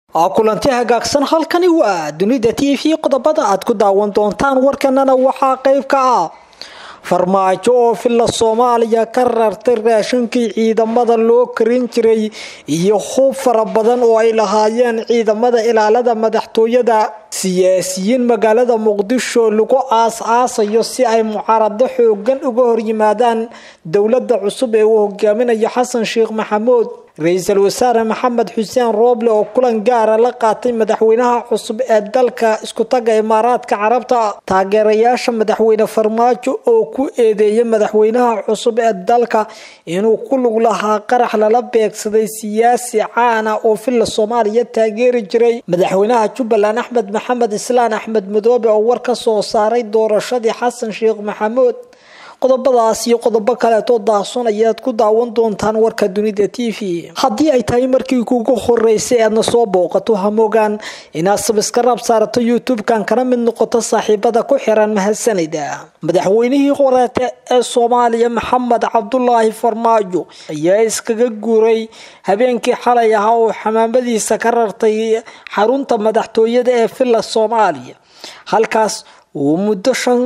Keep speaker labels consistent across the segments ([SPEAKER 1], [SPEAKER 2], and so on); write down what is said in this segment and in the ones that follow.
[SPEAKER 1] kulanti hagaagsan halkani waa dunida t v qodobada aad ku daawan doontaan warkanana waxaa qeyb ka ah farmaajo oo filla soomaaliya ka rartay raashinkii ciidamada loo karin jiray iyo hub fara badan oo ay lahaayeen ciidamada ilaalada madaxtooyada siyaasiyiin magaalada muqdisho lagu aas-aasayo si ay mucaarado xoogan uga horyimaadaan dowlada cusub ee uu hogaaminayo xasan sheekh maxamuud ra-iisul wasaare maxamed xuseen rooble oo kulan gaara la qaatay madaxweynaha cusub ee dalka iskutaga imaaraadka carabta taageerayaasha madaxweyne farmaajo oo ku eedeeyay madaxweynaha cusub ee dalka inuu ku lug lahaa qarax lala beegsaday siyaasi caana oo filla soomaaliya taageeri jiray madaxweynaha jubbaland axmed maxamed islaan axmed madoobe oo war ka soo saaray doorashadii xasan sheekh maxamuud qodobadaas iyo qodobo kaleetoo daahson ayaad ku daawan doontaan warka dunida t v haddii ay tahay markii kugu horeysay aadna soo booqato hamogaan inaad sabiskarab saarato youtube-kan kana mid noqoto saaxiibada ku xiran mahadsanida madaxweynihii horeete ee soomaaliya maxamed cabdulaahi farmaajo ayaa iskaga guuray habeenkii xalay ahaa oo xamaamadiisa ka rartay xarunta madaxtooyada ee villa soomaaliya halkaas uu muddo shan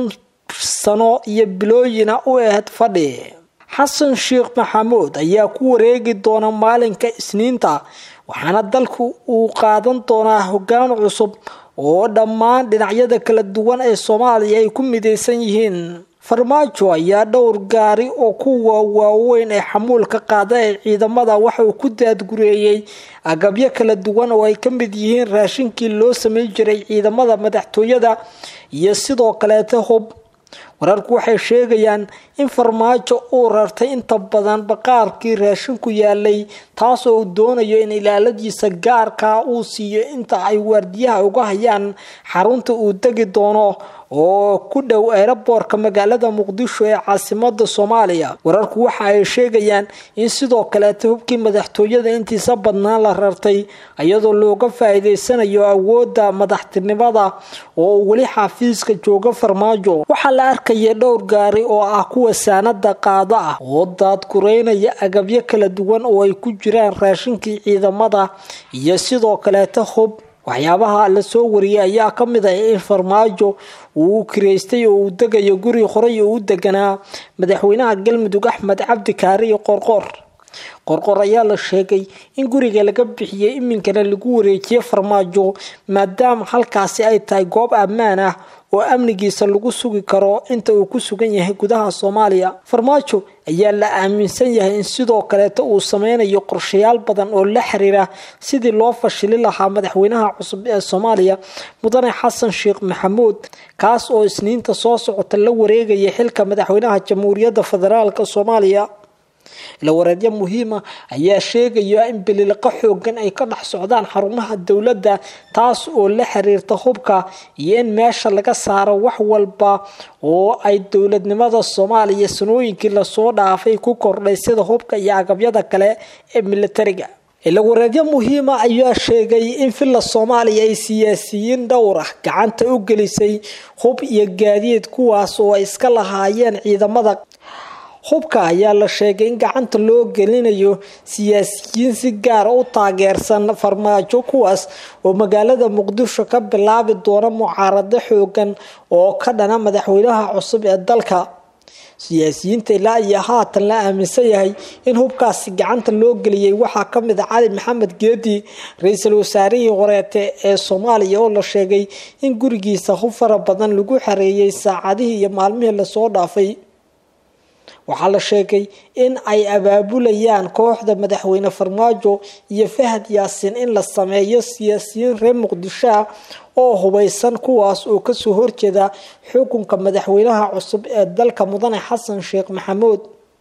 [SPEAKER 1] sano iyo bilooyina u ahayd fadhi xasan sheekh maxamuud ayaa ku wareegi doona maalinka isniinta waxaana dalku uu qaadan doonaa hogaan cusub oo dhammaan dhinacyada kala duwan ee soomaaliya ay ku midaysan yihiin farmaajo ayaa dhowr gaari oo kuwa waaweyn ee xamuulka qaada ee ciidamada waxa uu ku daadgureeyey agabyo kala duwan oo ay ka mid yihiin raashinkii loo sameyn jiray ciidamada madaxtooyada iyo sidoo kaleeta hub wararku waxay sheegayaan in farmaajo uu rartay inta badan baqaarkii raashinku yaalay taasoo uu doonayo in ilaaladiisa gaarkaa uu siiyo inta ay waardiyaha uga hayaan xarunta uu degi doono oo ku dhow eeraboorka magaalada muqdisho ee caasimada soomaaliya wararku waxa ay sheegayaan in sidoo kaleeta hubkii madaxtooyada intiisa badnaan la rartay iyadoo looga faa-iideysanayo awooda madaxtinimada oo weli xafiiska jooga farmaajo waxaa la arkaya dhowr gaari oo ah kuwa saanada qaada ah oo daadgureynaya agabyo kala duwan oo ay ku jiraan raashinkii ciidamada iyo sidoo kaleeta hub waxyaabaha la soo wariyay ayaa ka mid ah in farmaajo uu kireystay oo uu degayo guri horey oo u deganaa madaxweynaha galmudug axmed cabdi kaari iyo qorqor qorqor ayaa la sheegay in guriga laga bixiyey iminkana lagu wareejiyey farmaajo maadaama halkaasi ay tahay goob ammaan ah oo amnigiisa lagu sugi karo inta uu ku sugan yahay gudaha soomaaliya farmaajo ayaa la aaminsan yahay in sidoo kaleeta uu sameynayo qorshayaal badan oo la xiriira sidii loo fashili lahaa madaxweynaha cusub ee soomaaliya mudane xasan sheekh maxamuud kaas oo isniinta soo socota la wareegaya xilka madaxweynaha jamhuuriyadda federaalk soomaaliya ilawareedyo muhiima ayaa sheegaya in bililiqo xoogan ay ka dhex socdaan xarumaha dowladda taas oo la xiriirta hubka iyo in meesha laga saaro wax walba oo ay dowladnimada soomaaliya sanooyinkii lasoo dhaafay ku kordhay sida hubka iyo agabyada kale ee militariga ilawareedyo muhiima ayaa sheegay in villa soomaaliya ay siyaasiyiin dhowr ah gacanta u gelisay hub iyo gaadiid kuwaas oo ay iska lahaayeen ciidamada hubka ayaa la sheegay in gacanta loo gelinayo siyaasiyiin si gaara u taageersan farmaajo kuwaas oo magaalada muqdisho ka bilaabi doona mucaarado xoogan oo ka dhana madaxweynaha cusub ee dalka siyaasiyiinta ilaa iyo haatan la aaminsan yahay in hubkaasi gacanta loo geliyey waxaa kamid a cali maxamed geedi ra-iisul wasaarihii horeete ee soomaaliya oo la sheegay in gurigiisa hub fara badan lagu xareeyay saacadihii iyo maalmihii lasoo dhaafay waxaa la sheegay in ay abaabulayaan kooxda madaxweyne farmaajo iyo fahad yaasiin in la sameeyo siyaasiyiin reer muqdisho ah oo hubeysan kuwaas oo kasoo horjeeda xukunka madaxweynaha cusub ee dalka mudane xasan sheekh maxamuud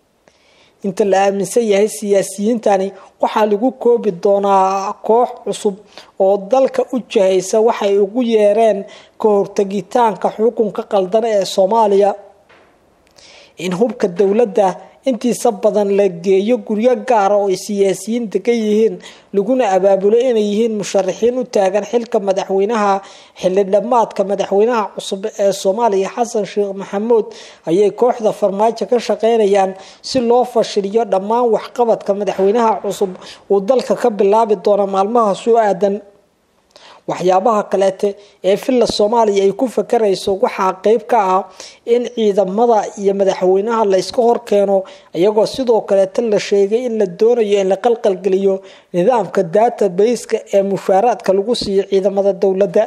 [SPEAKER 1] inta la aaminsan yahay siyaasiyiintani waxaa lagu koobi doonaa koox cusub oo dalka u jahaysa waxay ugu yeereen ka hortagitaanka xukunka qaldan ee soomaaliya in hubka dowladda intiisa badan la geeyo guryo gaara oo ay siyaasiyiin degan yihiin laguna abaabulo inay yihiin musharaxiin u taagan xilka madaxweynaha xildhamaadka madaxweynaha cusub ee soomaaliya xasan sheekh maxamuud ayay kooxda farmaajo ka shaqeynayaan si loo fashiliyo dhammaan waxqabadka madaxweynaha cusub uu dalka ka bilaabi doono maalmaha soo aadan waxyaabaha kaleete ee villa soomaaliya ay ku fakarayso waxaa qeyb ka ah in ciidamada iyo madaxweynaha la iska horkeeno iyagoo sidoo kaleete la sheegay in la doonayo in la qalqalgeliyo nidaamka database-ka ee mushaaraadka lagu siiyo ciidamada dowladda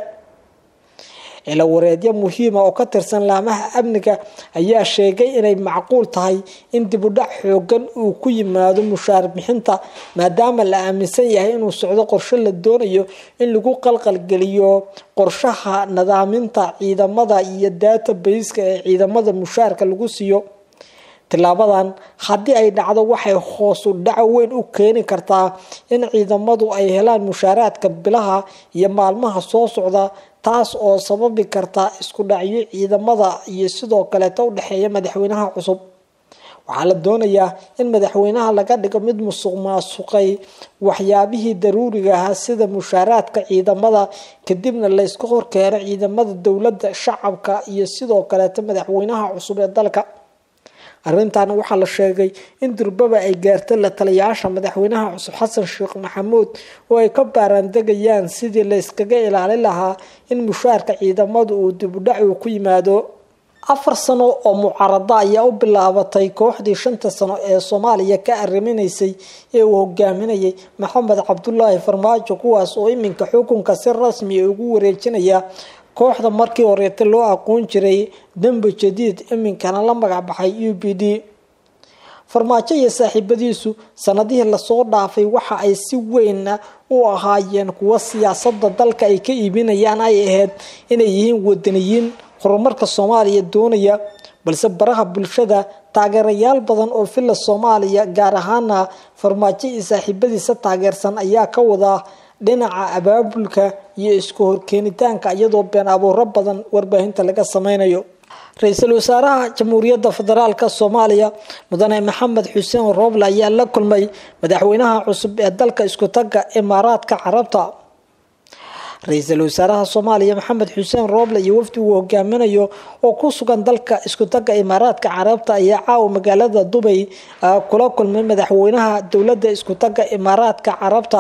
[SPEAKER 1] ila wareedyo muhiima oo ka tirsan laamaha amniga ayaa sheegay inay macquul tahay in dibudhac xoogan uu ku yimaado mushaar bixinta maadaama la aaminsan yahay inuu socdo qorshe la doonayo in lagu qalqalgeliyo qorshaha nadaaminta ciidamada iyo database-ka ee ciidamada mushaarka lagu siiyo tilaabadan haddii ay dhacdo waxay hoosu dhaco weyn u keeni kartaa in ciidamadu ay helaan mushaaraadka bilaha iyo maalmaha soo socda taas oo sababi karta isku dhacyo ciidamada iyo sidoo kaleeta u dhexeeya madaxweynaha cusub waxaa la doonayaa in madaxweynaha laga dhigo mid musuq maasuqay waxyaabihii daruuriga ahaa sida mushaaraadka ciidamada kadibna layska horkeeno ciidamada dowladda shacabka iyo sidoo kaleeta madaxweynaha cusub ee dalka arrintan waxaa la sheegay in durbaba ay gaartay la taliyayaasha madaxweynaha cusub xasan sheekh maxamuud oo ay ka baaraandegayaan sidii la yskaga ilaalin lahaa in mushaarka ciidamadu uu dibudhac uu ku yimaado afar sano oo mucaarada ayaa u bilaabatay kooxdii shanta sano ee soomaaliya ka arriminaysay ee uu hogaaminayay maxamed cabdulaahi farmaajo kuwaas oo iminka xukunka si rasmi ugu wareejinaya kooxda markii horeeta loo aqoon jiray dembe jadiid iminkana la magacbaxay u b d farmaajo iyo saaxiibadiisu sanadihii lasoo dhaafay waxa ay si weyn u ahaayeen kuwo siyaasada dalka ay ka iibinayaan ay ahayd inay yihiin wadaniyiin horumarka soomaaliya doonaya balse baraha bulshada taageerayaal badan oo villa soomaaliya gaar ahaana farmaajo iyo saaxiibadiisa taageersan ayaa ka wadaa dhinaca abaabulka iyo isku horkeenitaanka iyadoo been abuuro badan warbaahinta laga sameynayo ra-iisul wasaaraha jamhuuriyadda federaalk soomaaliya mudane maxamed xuseen rooble ayaa la kulmay madaxweynaha cusub ee dalka isku taga imaaraadka carabta ra-iisul wasaaraha soomaaliya maxamed xuseen rooble iyo wafdi uu hogaaminayo oo ku sugan dalka isku taga imaaraadka carabta ayaa caawa magaalada dubay kula kulmay madaxweynaha dowladda isku taga imaaraadka carabta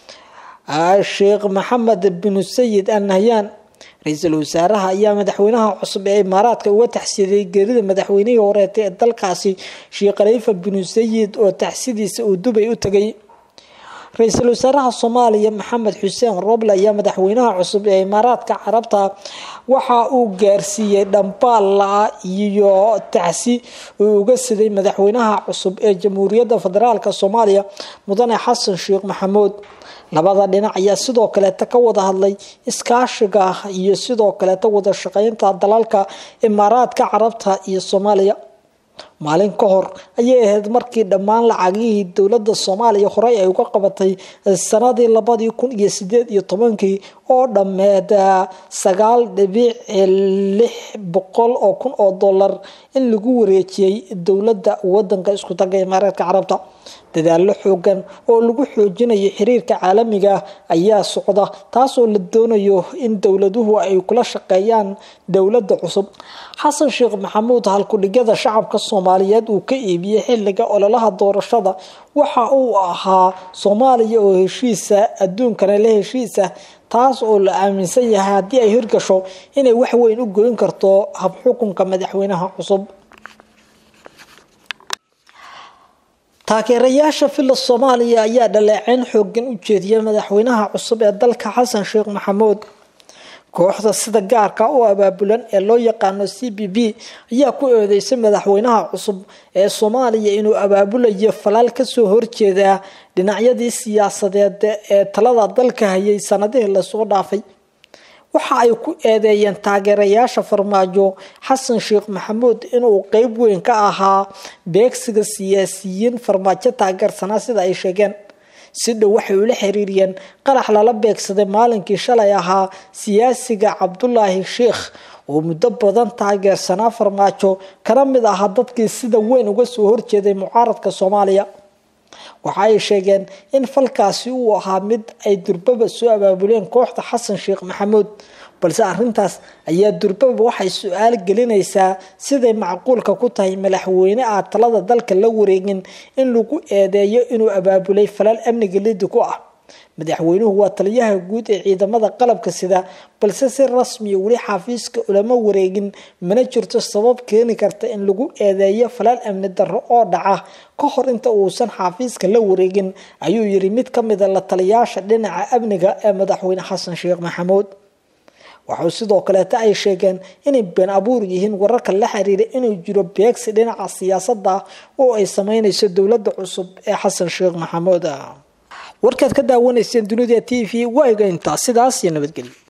[SPEAKER 1] sheekh maxamed bin sayid al nahyan ra-iisul wasaaraha ayaa madaxweynaha cusub ee imaaraadka uga taxsiiyay geerida madaxweynihii horeeta ee dalkaasi sheekh khaliifa bin sayid oo taxsidiisa uu dubay u tegay ra-iisul wasaaraha soomaaliya maxamed xuseen roble ayaa madaxweynaha cusub ee imaaraadka carabta waxa uu gaarsiiyey dhambaala iyo tacsi uu uga siday madaxweynaha cusub ee jamhuuriyadda federaalk soomaaliya mudane xasan sheekh maxamuud labada dhinac ayaa sidoo kaleeta ka wada hadlay iskaashiga iyo sidoo kaleeta wada shaqeynta dalalka imaaraadka carabta iyo soomaaliya maalin ka hor ayay ahayd markii dhammaan lacagihii dowladda soomaaliya horey ay uga qabatay sanadii labadii kun iyo sideed iyo tobankii oo dhammeed sagaal dhibic lix boqol oo kun oo dollar in lagu wareejiyey dowladda wadanka isku taga imaaraadka carabta dadaalo xoogan oo lagu xoojinayo xiriirka caalamiga ayaa socda taasoo la doonayo in dowladuhu ay kula shaqeeyaan dowladda cusub xasan sheekh maxamuud halkudhigada shacabka soomaaliyeed uu ka iibiyey xiliga ololaha doorashada waxa uu ahaa soomaaliya oo heshiisa adduunkana la heshiisa taas oo la aaminsan yahay haddii ay hirgasho inay wax weyn u goyn karto habxukunka madaxweynaha cusub taageerayaasha villa soomaaliya ayaa dhaleeceyn xoogan u jeediyay madaxweynaha cusub ee dalka xasan sheekh maxamuud kooxda sida gaarka u abaabulan ee loo yaqaano c b b ayaa ku eedeysay madaxweynaha cusub ee soomaaliya inuu abaabulayo falaal kasoo horjeeda dhinacyadii siyaasadeed ee talada dalka hayay sanadihii lasoo dhaafay waxa ay ku eedeeyeen taageerayaasha farmaajo xasan sheekh maxamuud inuu qeyb weyn ka ahaa beegsiga siyaasiyiin farmaajo taageersanaa sida ay sheegeen si dhow waxay ula xiriiriyeen qarax lala beegsaday maalinkii shalay ahaa siyaasiga cabdulaahi sheikh oo muddo badan taageersanaa farmaajo kana mid ahaa dadkii sida weyn uga soo horjeeday mucaaradka soomaaliya waxa ay sheegeen in falkaasi uu ahaa mid ay durbaba soo abaabuleen kooxda xasan sheekh maxamuud balse arintaas ayaa durbaba waxay su-aal gelinaysaa siday macquulka ku tahay madaxweyne ah talada dalka la wareegin in lagu eedeeyo inuu abaabulay falal amniga lidi ku ah madaxweynuhu waa taliyaha guud ee ciidamada qalabka sida balse si rasmiya weli xafiiska ulama wareegin mana jirto sabab keeni karta in lagu eedeeyo falaal amni darro oo dhaca ka hor inta uusan xafiiska la wareegin ayuu yiri mid ka mida la taliyaasha dhinaca amniga ee madaxweyne xasan sheekh maxamuud waxau sidoo kaleeta ay sheegeen inay been abuur yihiin wararka la xiriira inuu jiro beegsi dhinaca siyaasadda oo ay sameynayso dowladda cusub ee xasan sheekh maxamuud warkaad ka daawanayseen dunida t v waa ega intaa sidaas iyo nabadgelyo